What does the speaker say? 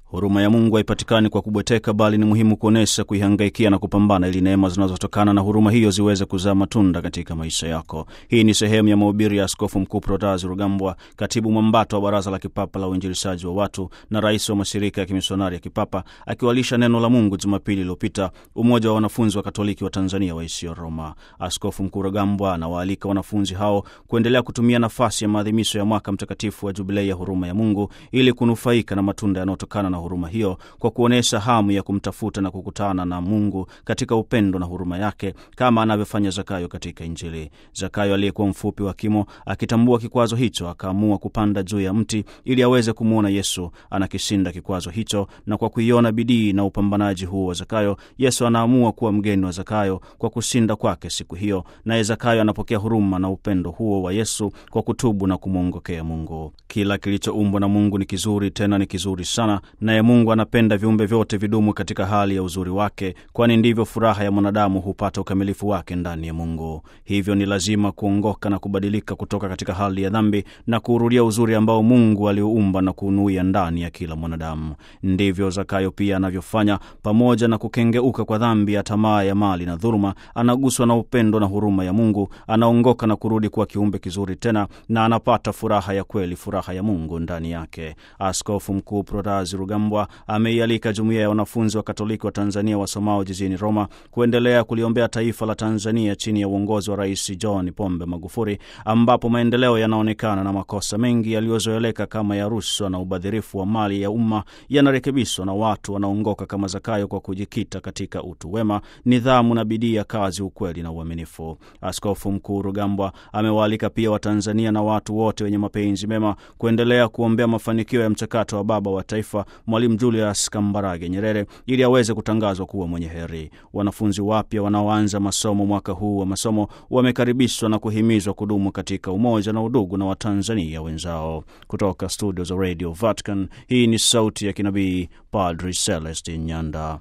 Huruma ya Mungu haipatikani kwa kubweteka, bali ni muhimu kuonyesha, kuihangaikia na kupambana, ili neema zinazotokana na huruma hiyo ziweze kuzaa matunda katika maisha yako. Hii ni sehemu ya mahubiri ya Askofu Mkuu Protazi Rugambwa, katibu mwambato wa Baraza la Kipapa la Uinjilishaji wa Watu na rais wa mashirika ya kimisionari ya kipapa, akiwalisha neno la Mungu Jumapili iliyopita umoja wa wanafunzi wa Katoliki wa Tanzania waishio Roma. Askofu Mkuu Rugambwa anawaalika wanafunzi hao kuendelea kutumia nafasi ya maadhimisho ya mwaka mtakatifu wa Jubilei ya huruma ya Mungu ili kunufaika na matunda yanayotokana na huruma hiyo kwa kuonyesha hamu ya kumtafuta na kukutana na Mungu katika upendo na huruma yake kama anavyofanya Zakayo katika Injili. Zakayo aliyekuwa mfupi wa kimo, akitambua kikwazo hicho, akaamua kupanda juu ya mti ili aweze kumwona Yesu anakishinda kikwazo hicho, na kwa kuiona bidii na upambanaji huo wa Zakayo, Yesu anaamua kuwa mgeni wa Zakayo kwa kushinda kwake siku hiyo, naye Zakayo anapokea huruma na upendo huo wa Yesu kwa kutubu na kumwongokea Mungu. Kila kilichoumbwa na Mungu ni kizuri, tena ni kizuri sana, naye Mungu anapenda viumbe vyote vidumu katika hali ya uzuri wake, kwani ndivyo furaha ya mwanadamu hupata ukamilifu wake ndani ya Mungu. Hivyo ni lazima kuongoka na kubadilika kutoka katika hali ya dhambi na kuurudia uzuri ambao Mungu aliuumba na kuunuia ndani ya kila mwanadamu. Ndivyo Zakayo pia anavyofanya. Pamoja na kukengeuka kwa dhambi ya tamaa ya mali na dhuluma, anaguswa na upendo na huruma ya Mungu, anaongoka na kurudi kuwa kiumbe kizuri tena, na anapata furaha ya kweli, furaha ya Mungu ndani yake. Askofu Mkuu Protazi Rugambwa ameialika jumuiya ya wanafunzi wa Katoliki wa Tanzania wasomao jijini Roma kuendelea kuliombea taifa la Tanzania chini ya uongozi wa Rais John Pombe Magufuli, ambapo maendeleo yanaonekana na makosa mengi yaliyozoeleka kama ya rushwa na ubadhirifu wa mali ya umma yanarekebishwa na watu wanaongoka kama Zakayo kwa kujikita katika utu wema, nidhamu na bidii ya kazi, ukweli na uaminifu. Askofu Mkuu Rugambwa amewaalika pia Watanzania na watu wote wenye mapenzi mema kuendelea kuombea mafanikio ya mchakato wa baba wa taifa Mwalimu Julius Kambarage Nyerere ili aweze kutangazwa kuwa mwenye heri. Wanafunzi wapya wanaoanza masomo mwaka huu wa masomo wamekaribishwa na kuhimizwa kudumu katika umoja na udugu na Watanzania wenzao. Kutoka studio za Radio Vatican, hii ni sauti ya kinabii Padri Celestin Nyanda.